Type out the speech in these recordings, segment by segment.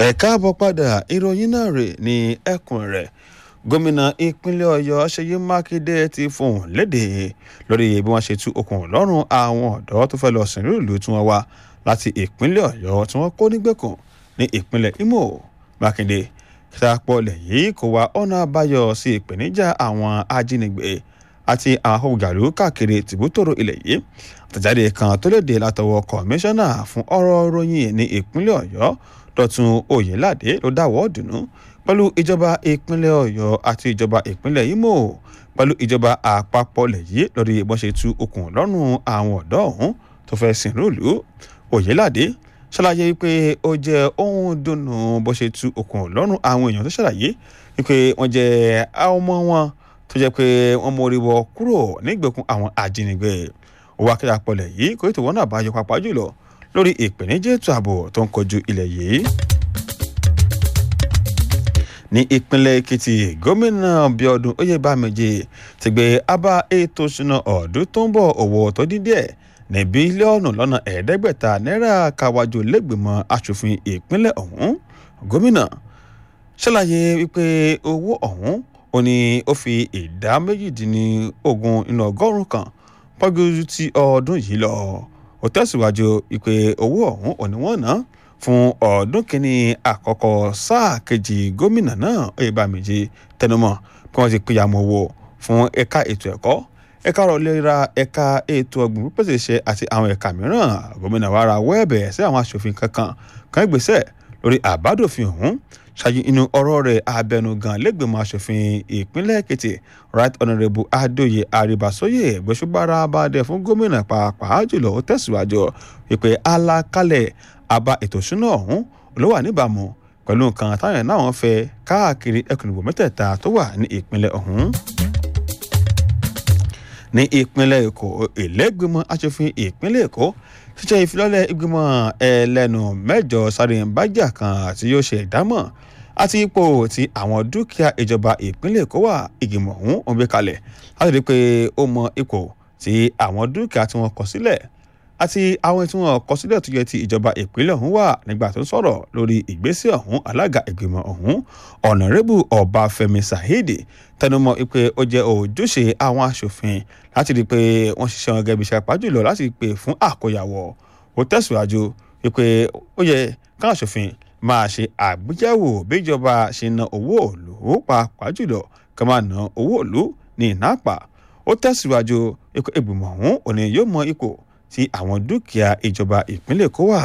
ẹ káàbọ̀ padà ìròyìn náà rè ní ẹkùn rẹ̀ gómìnà ìpínlẹ̀ ọ̀yọ́ ṣèyí mákindé ti fohùn lédè lórí bí wọ́n ṣe tú okùn lọ́rùn àwọn ọ̀dọ́ tó fẹ́ lọ sìn ìlú tí wọ́n wá láti ìpínlẹ̀ ọ̀yọ́ tí wọ́n kó nígbèkùn ní ìpínlẹ̀ imo mákindé ṣàpọ̀lẹ̀ yìí kò wá ọ̀nà àbáyọ sí ìpèníjà àwọn ajínigbé àti àwọn akọ̀gàlú káàkiri tìbútòrò ilẹ̀ yìí àtẹ̀jáde kan tó léde látọwọ́ kọmíṣánná fún ọ̀rọ̀ ròyìn ní ìpínlẹ̀ ọ̀yọ́ dọ̀tun oyèládé ló dáwọ́ dùnú pẹ̀lú ìjọba ìpínlẹ̀ ọ̀yọ́ àti ìjọba ìpínlẹ̀ imo pẹ̀lú ìjọba àpapọ̀ lẹ̀ yìí lórí bó ṣe tú okùn lọ́rùn àwọn ọ̀dọ́ ọ̀hún tó fẹ́ sìn rúùlù oyèládé ṣàlàyé wípé ó jẹ́ ohun dùnú bó ṣe tú okùn lọ́rùn àwọn èèyàn tó ṣàlàyé wípé wọ́n jẹ́ àwọn ọmọ wọn tó jẹ́ pé wọ́n mórí wọ kúrò nígbèkùn àwọn ajínigbé owó akéde àpọ̀lẹ̀ yìí kò ètò wọn náà bá yọ pàápàá jùlọ lórí ìpèníjà ètò ààbò tó ń kojú ilẹ̀ yìí. ní ìpínlẹ̀ èkìtì gómìnà bíọ́dún oyèbámẹ́jì ti gbé abá ètò ìṣúná ọ̀dún tó ń bọ̀ owó tó dín díẹ̀ ní bílíọ̀nù lọ́nà ẹ̀ẹ́dẹ́gbẹ̀ta náírà káwájú lẹ́gbẹ̀mọ asòfin ìpínlẹ̀ ọ̀hún gómìnà ṣàlàyé wípé owó ọ̀hún ó ní ó fi ìdá méjìdínlógún nínú ọgọ́rùn-ún kan pọ́jú ti ọdún yìí lọ ó tẹ̀síwájú wípé owó ọ̀hún ò ní wọ́n ná fún ọdún kìíní àkọ́kọ́ sáà kejì gómìnà náà oyèbámẹ́jì tẹnumọ́ bí wọ́n ti pìyàmọ́ owó fún ẹ̀ka ètò ẹ̀kọ́ ẹ̀ka ọ̀rọ̀ ìlera ẹ̀ka ètò ọ̀gbìn pípèsè iṣẹ́ àti àwọn ẹ̀ka mìíràn gómìnà wa ra wẹ́ẹ̀bẹ̀ sí àwọn aṣòfin kankan kan ìgbésẹ̀ lórí àbádòfin ọ̀hún ṣáájú inú ọ̀rọ̀ rẹ̀ abẹnugan lẹ́gbẹ̀mọ aṣòfin ìpínlẹ̀ èkìtì right honourable adóye àríbàsóyè gbèsùbára abadẹ fún gómìnà pàápàá jùlọ ó tẹ̀síwájú wípé alákálẹ̀ àbá ètò ìṣúná ọ̀hún ló wà níbàámu pẹ̀lú nǹkan táwọn náà wọ́n fẹ́ káàkiri ẹkùn ìbò mẹ́tẹ̀ẹ̀ta tó wà ní ìpínlẹ̀ ọ̀hún ní ìpínlẹ̀ èkó ìlẹ́gbẹ̀mọ̀ aṣòfin ìpínlẹ̀ èkó ṣíṣe ìfilọ́lẹ̀ ìgbìmọ̀ ẹlẹ́nu mẹ́jọ sáré bájà kan tí yóò ṣe ìdámọ̀ àti ipò tí àwọn dúkìá ìjọba ìpínlẹ̀ èkó wà ìgbìmọ̀ ọ̀hún ń gbé kalẹ̀ láti rí i pé ó mọ ipò tí àwọn dúkìá tí wọ́n kọ sílẹ̀ àti àwọn tí wọ́n kọ sílẹ̀ tó yẹ ti ìjọba ìpínlẹ̀ ọ̀hún wà nígbà tó ń sọ̀rọ̀ lórí ìgbésẹ̀ ọ̀hún alága ìgbìmọ̀ ọ̀hún ọ̀nàrẹ́bù ọbáfẹ́mi saheed tẹnumọ́ pé ó jẹ́ ojúṣe àwọn aṣòfin láti rí i pé wọ́n ṣiṣẹ́ wọn gẹ́gẹ́ bí iṣẹ́ pàjùlọ láti pè fún àkóyawọ̀ ó tẹ̀síwájú wípé ó yẹ káwọn aṣòfin máa ṣe àgbéyẹ̀wò bíjọba ṣe ná owó òòlù pàápàá jùlọ ká máa ná owó òòlù ní ìnápa ó tẹ̀síwájú ìgbìmọ̀ ọ̀hún òní yóò mọ ipò tí àwọn dúkìá ìjọba ìpínlẹ̀ kó wà.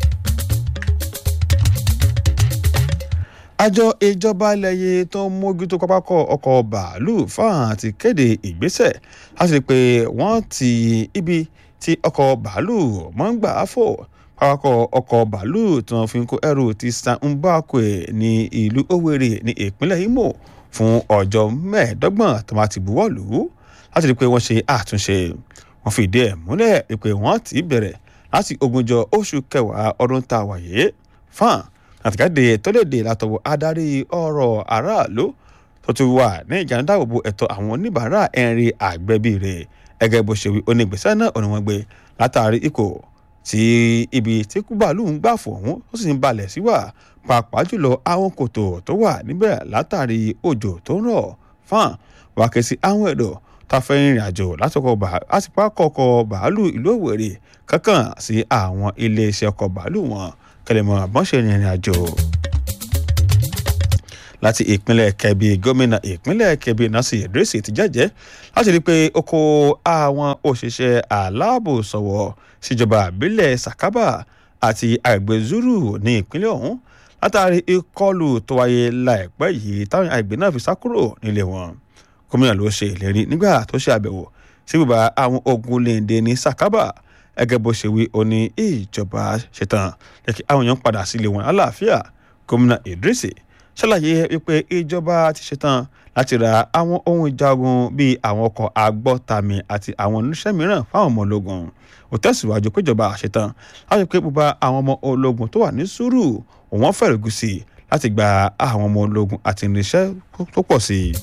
àjọ ìjọba ilẹ̀ yìí tó ń mójútó pápákọ̀ ọkọ̀ bàálù fáwọn ti kéde ìgbésẹ̀ láti rí i pé wọ́n ti ibi tí ọkọ̀ bàálù máa ń gbà á fò pápákọ̀ ọkọ̀ bàálù tí wọ́n fi ń kó ẹrù ti san mbakwe ní ìlú Owerri ní ìpínlẹ̀ Imo fún ọjọ́ mẹ́ẹ̀ẹ́dọ́gbọ̀n tó máa ti buwọ́ lù ú láti rí i pé wọ́n ṣe àtúnṣe wọ́n fìdí ẹ̀ múlẹ̀ pé wọ́n ti bẹ̀rẹ̀ láti ogúnjọ́ oṣù kẹwàá ọdún tá a wáyé fáàn àtìkáde tó lè dè látọwọ́ adarí ọ̀rọ̀ aráàlú tó ti wà ní ìjà ń dáàbòbò ẹ̀tọ́ àwọn oníbàárà ẹ̀rin àgbẹ̀bí rẹ̀ ẹgẹ́ bó ṣe wí onígbèsè náà ọ̀nà wọn gbé látàrí ikọ̀ tí ibi tí kúbàlù ń gbà fún òun ó sì ń balẹ̀ sí wà pàápàá jùlọ àwọn kòtò tó wà níbẹ̀ látàrí òjò tó ń rọ̀ fáàn wà ké sí àwọn ẹ̀dọ̀ tá a fẹ́ rìnrìn àjò láti pákọ̀ọ̀kọ̀ bàálù ìlú Òwèrè kankan sí àwọn iléeṣẹ́ ọkọ̀ bàálù wọn kẹlẹ́mọ̀ àbọ̀nṣe ìrìn àjò. láti ìpínlẹ̀ Kebbi gómìnà ìpínlẹ̀ Kebbi Nasir Idris ti jẹ́jẹ́ láti rí i pé ó kó àwọn òṣìṣẹ́ aláàbò sọ̀wọ́ síjọba àbílẹ̀ Sakaba àti àgbẹ̀ Zuru ní ìpínlẹ̀ ọ̀hún látàrí ìkọlù tó wáyé láìpẹ́ yìí táwọn àgbẹ̀ náà fi sá kúrò nílé wọn gómìnà ló ṣe ìlérí nígbà tó ṣe àbẹ̀wò sí bùbá àwọn ogun léde ní Sakaba gẹ́gẹ́ bó ṣe wí ó ní ìjọba ṣetán jẹ́ kí àwọn èèyàn padà sílé wọn àlàáfíà gómìnà Idris ṣàlàyé wípé ìjọba ti ṣetán láti ra àwọn ohun ìjagun bíi àwọn ọkọ̀ agbọ́tàmì àti àwọn oníṣẹ́ mìíràn fáwọn ọmọ ológun ó tẹ̀síwájú péjọba ṣetán láti pé gbogbo àwọn ọmọ ológun tó wà ní sùúrù òun fẹ́rẹ̀ sí láti gba àwọn ọmọ ológun àti irinṣẹ́ tó pọ̀ sí i.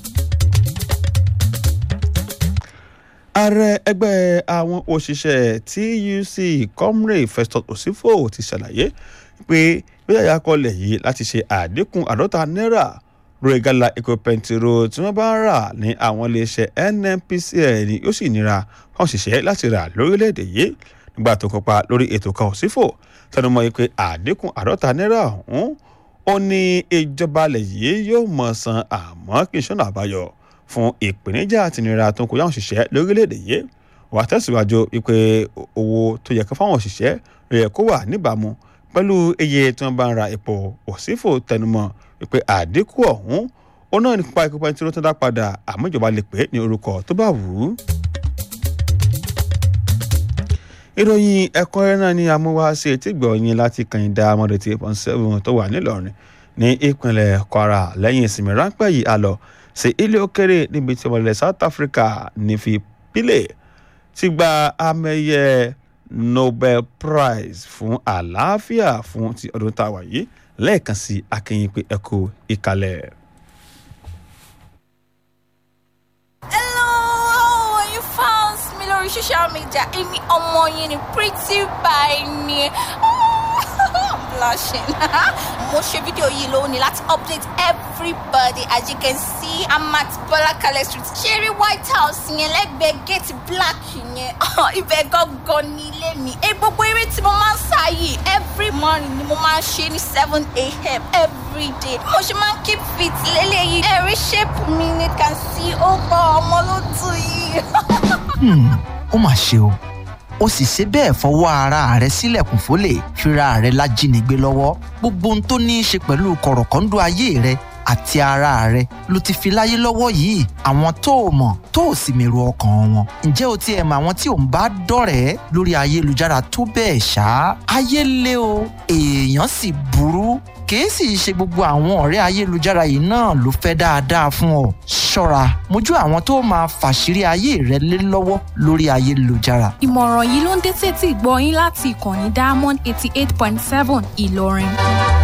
ààrẹ ẹgbẹ́ àwọn òṣìṣẹ́ tuc comrade festus osifo ti ṣàlàyé pé bí àyàkọlẹ̀ yìí láti ṣe àdínkù àádọ́ta náírà lórí gálà epo pẹntiró tí wọ́n bá ń rà ní àwọn iléeṣẹ́ nnpcl ni ó sì nira fáwọn òṣìṣẹ́ láti rà lórílẹ̀‐èdè yìí nígbà tó kópa lórí ètò kan òsínfò tẹnumọ́ yìí pé àdínkù àádọ́ta náírà ọ̀hún ó ní ìjọba alẹ̀ yìí yóò mọ̀ san àmọ́ kì í ṣọ́nà àbáyọ fún ìpèníjà àti ìnira tó ń kojú àwọn òṣìṣẹ́ lórílẹ̀‐èdè yìí wà á tẹ̀síwájú wípé owó tó yẹ kó fáwọn òṣìṣẹ́ rẹ̀ kó wà níbàámu pẹ̀lú iye tí wọ́n bá ń ra epo òsínfò tẹnumọ́ wípé àdínkù ọ̀hún ó náà nípa ikú pẹ́ntìró tó dá padà àmọ́ ìjọba lè pè é ní orúkọ tó bá wù ú. ìròyìn ẹ̀kúnrẹ́rẹ́ náà ni amúwá sí etí gbọ̀nyìn láti kànìdá mọ́dẹ̀tì point seven tó wà nílọrin ní ìpínlẹ̀ kwara lẹ́yìn ìsinmi ráńpẹ́ yìí a lọ sí ilé òkèrè níbi tí ọmọlẹ̀ south africa ní fi pílẹ̀ ti gba amẹ́yẹ nobel prize fún àlàáfíà fún ti ọdún tá a wà yìí lẹ́ẹ̀kan sí akínyìn pé ẹ kú ìkàlẹ̀. Hello, you found me lórí social media. Èmi ọmọ yín ni pretty by ni. I'm blushing. Mo ṣe fídíò yìí lónìí láti update everybody as you can see I'm at Bọ́lákalẹ̀ street. Ṣeré White House yẹn lẹ́gbẹ̀ẹ́ gate black yẹn. Ibẹ̀ gangan ní ilé mi. Ẹ gbogbo eré tí mo máa ń sá yìí every morning ni mo máa ń ṣe ní seven a.m. every day. Mo ṣe máa ń keep fit lélẹ́yìí. Ẹ̀rí shape mi ni can see ó gbọ́ ọmọ ló tù yìí. Hmm, ó mà ṣe o ó sì ṣe bẹ́ẹ̀ fọwọ́ ara rẹ̀ sílẹ̀kùn fólè fira rẹ̀ lájínigbé lọ́wọ́ gbogbo ohun tó ní í ṣe pẹ̀lú kọ̀rọ̀kọ́ńdọ́ ayé rẹ̀ àti ara rẹ̀ ló ti fi láyé lọ́wọ́ yìí àwọn tó o mọ̀ tó o sì mèrò ọkàn wọn ǹjẹ́ o tiẹ̀ mọ àwọn tí ò ń bá dọ̀rẹ́ lórí ayélujára tó bẹ́ẹ̀ ṣá ayé le o èèyàn sì burú kìí sì ṣe gbogbo àwọn ọ̀rẹ́ ayélujára yìí náà ló fẹ́ dáadáa fún ọ ṣọ́ra mójú àwọn tó máa fàṣírí ayé rẹ lé lọ́wọ́ lórí ayélujára ìmọ̀ràn yìí ló ń dé sétí ìgbọ́ yín láti ìkànnì diamond eighty eight point seven ìlọrin.